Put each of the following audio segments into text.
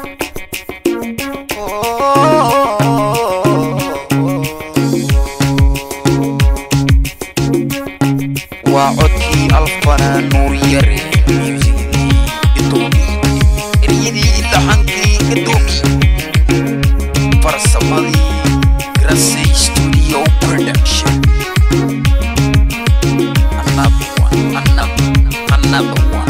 waa codkii alfanaan nuur yare muusigii idoomi eryadii laxankii idoomi farsamadii grasey studio production another one another another one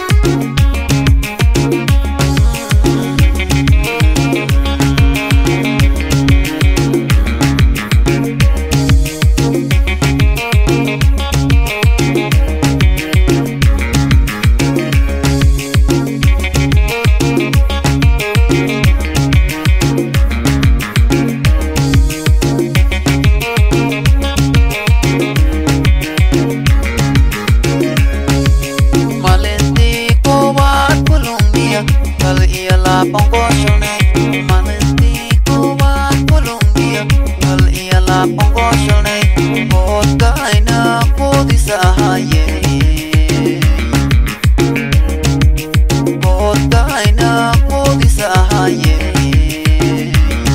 Malintii koowaad Colombia kal iyo laban gooshanay Malintii koowaad Colombia kal iyo laban gooshanay Koodkayna koodisa ahaayeen Koodkayna koodisa ahaayeen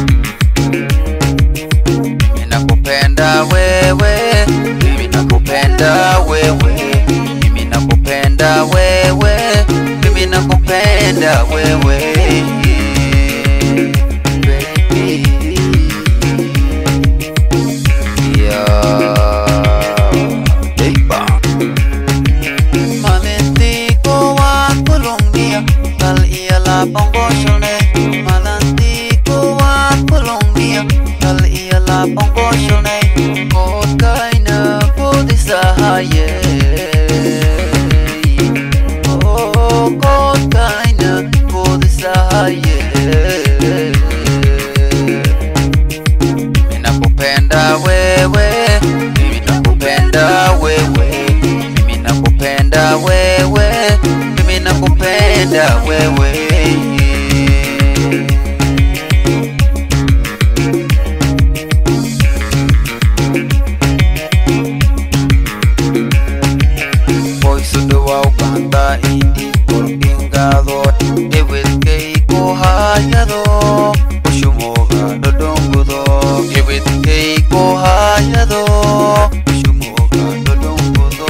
Mimi nakupenda wewe, mimi nakupenda wewe, mimi nakupenda wewe, mimi nakupenda wewe. Baby. Yeah. Hey, ba. Malintico wa Colombia, kal iya lapang gosyone. Malintico wa Colombia, kal iya lapang gosyone. Kot kaina kudisahaye. Oh, kot kaina kudisahaye. Mimi nakupenda wewe, mimi nakupenda wewe, mimi nakupenda wewe, mimi nakupenda wewe. Voy sudo wa Uganda indi por pingado Ewel keiko hayado Ushumoga dodongudo Ewel keiko hayado Ushumoga dodongudo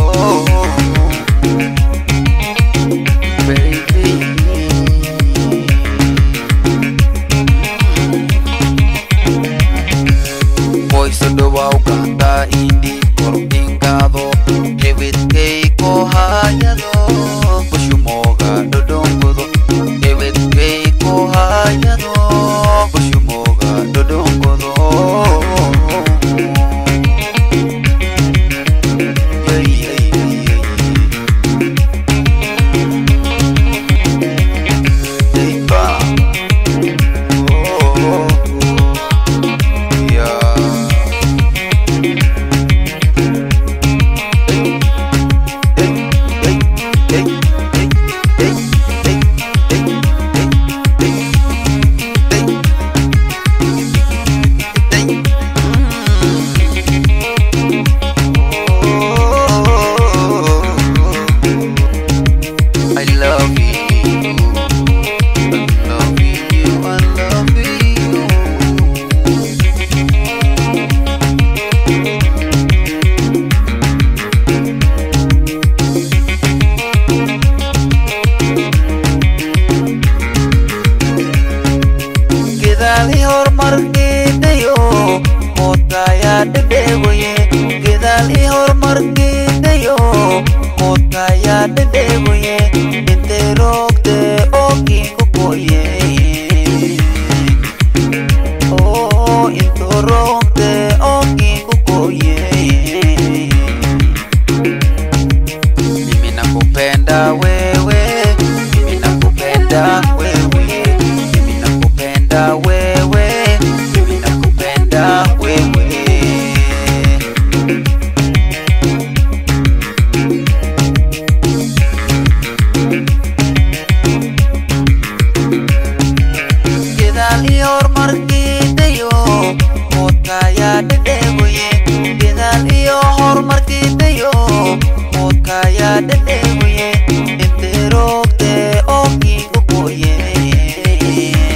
Baby Voy sudo wa Uganda indi por pingado Ewel keiko hayado Ushumoga dodongudo Ewel keiko hayado Ushumoga dodongudo Yeah, yeah, yeah, yeah. Hey, ba. Oh, yeah. I love you. I love you. I love you. gadaali horumarkeedayo moodkaayaa dhadheegoye gadaali horumarkeedayo moodkaayaa dhadheegoye intay roogte ookiinku koye oo intuu roogte ookiinku koye mimi nakupenda wewe mimi nakupenda wewe mimi nakupenda wewe mimi nakupenda wewe gadaali horumarkeedayo moodkaayaa dhadheegoye gadaal iyo horumarkeedayo moodkaayaa dhadheegoye intay roogte ookiinku koye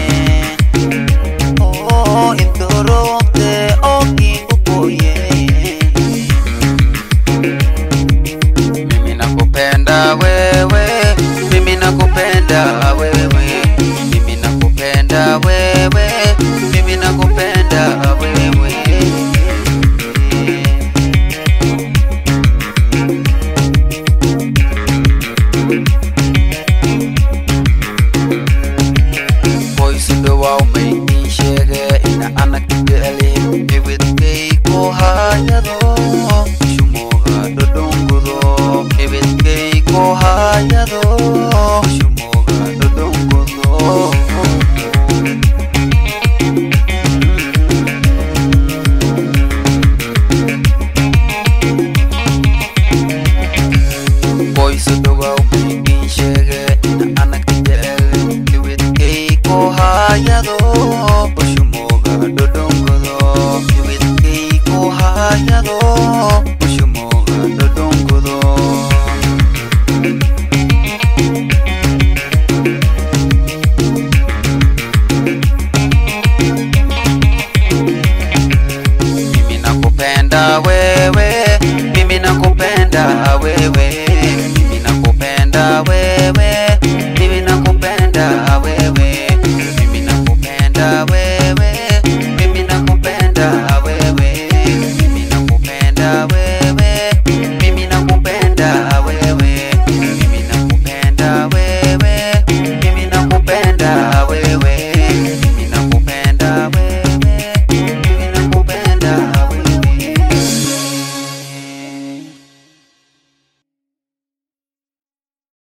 iyadoo